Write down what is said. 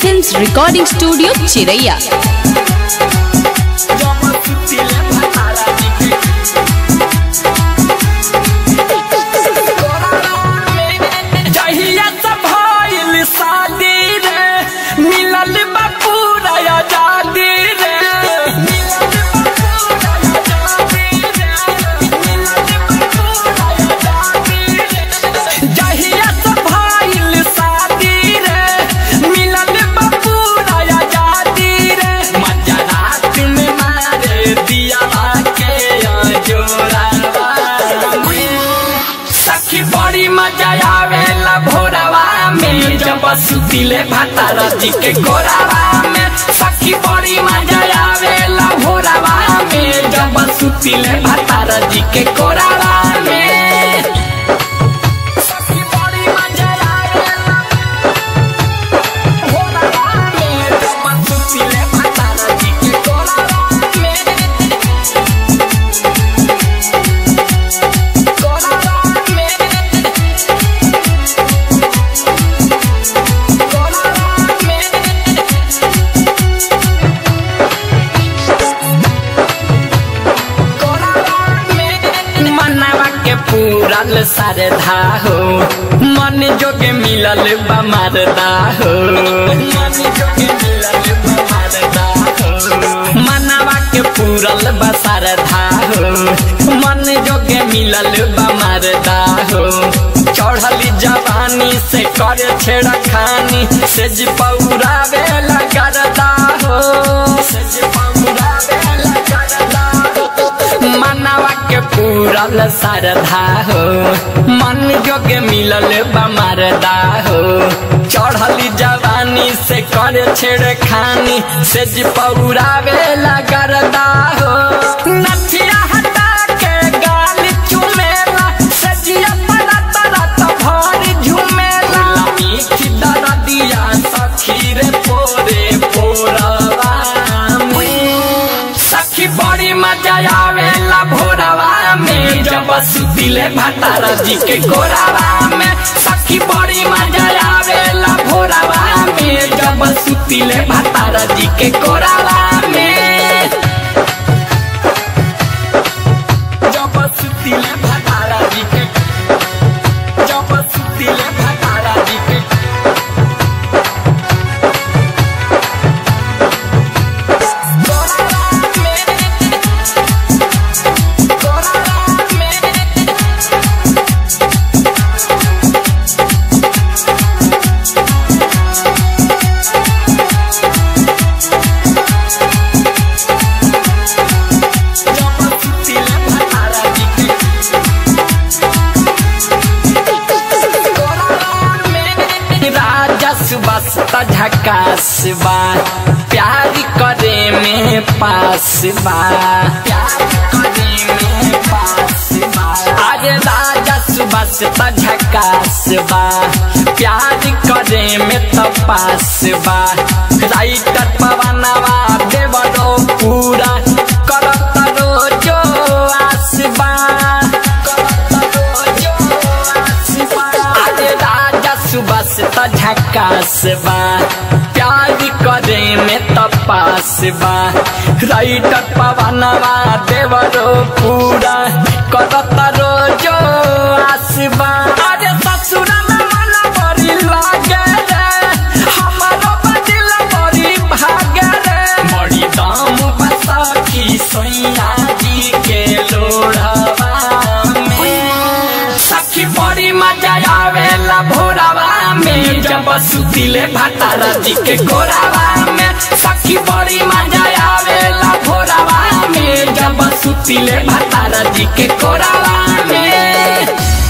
films recording studio चिरैया जहिया से भइल शादी रे मिलल बा पूरा आजादी रे मिलल बा पूरा आजादी रे मिलल बा पूरा आजादी रे जहिया से भइल शादी रे मिलल बा पूरा आजादी रे मजा रात में मारे दिया के जोरावा सखी बड़ी मजा आवेला भोरवा में जब सुतिले भातारा जी के गोरावा में सखी बड़ी मजा आवेला भोरवा में जब सुतिले भातारा जी के गोरावा में सखी बड़ी मजा आवेला भोरवा में जब सुतिले भातारा जी के गोरावा में गोरावा में मनवा के पूरल सरधा हो मन जोगे मिलल बमरदा हो मन जोगे मिलल बमरदा हो मनवा के पूरल बसरधा हो मन जोगे मिलल बमरदा हो चढ़ली जवानी से कर छेड़ा खानी सेज पौरावे लगरदा हो सेज पौरावे लगरदा हो मनवा के पूरल सरधा हो मन जोगे मिलल बमरदा हो चढ़ली जवानी से कर छेड़ खानी से जी पौरावे लगरदा हो नथिया हटा के गाल चुमेला से जिया परत रत भर झुमेला मीठी दरदिया सखी रे पोरे पोरवा में सखी बड़ी मजा आवेला भोरवा में जब सुतिले भातारा जी के गोरावा में सखी बड़ी मजा आवेला भोरवा में जब सुतिले भातारा जी के गोरावा में जब सुतिले भातारा जी के जब सुतिले भातारा जी के गोरावा में गोरावा में जब सुतिले भातारा जी के राजा सुबस झकास बा प्यार करे में पास बा प्यार करे में पास बा अरे राजा सुबस झकास बा प्यार करे में तो पास बा राइटर पवनवा देवरो पूरा करत रोजो आसबा करत रोजो आसबा अरे राजा सुबह से तो झकास बा प्यार करे में तपास बा राइटर पवनवा देवरो पूरा करत रोजो आसबा अरे ससुरा में मन बड़ी लागे रे हमारो बदिल बड़ी भागे रे बड़ी दाम बसा की सैया जी के लोढ़वा में सखी बड़ी मजा आवेला भोरावा में जब सुतिले भातारा जी के गोरावा में सखी बड़ी मजा आवेला भोरावा में जब सुतिले भातारा जी के गोरावा में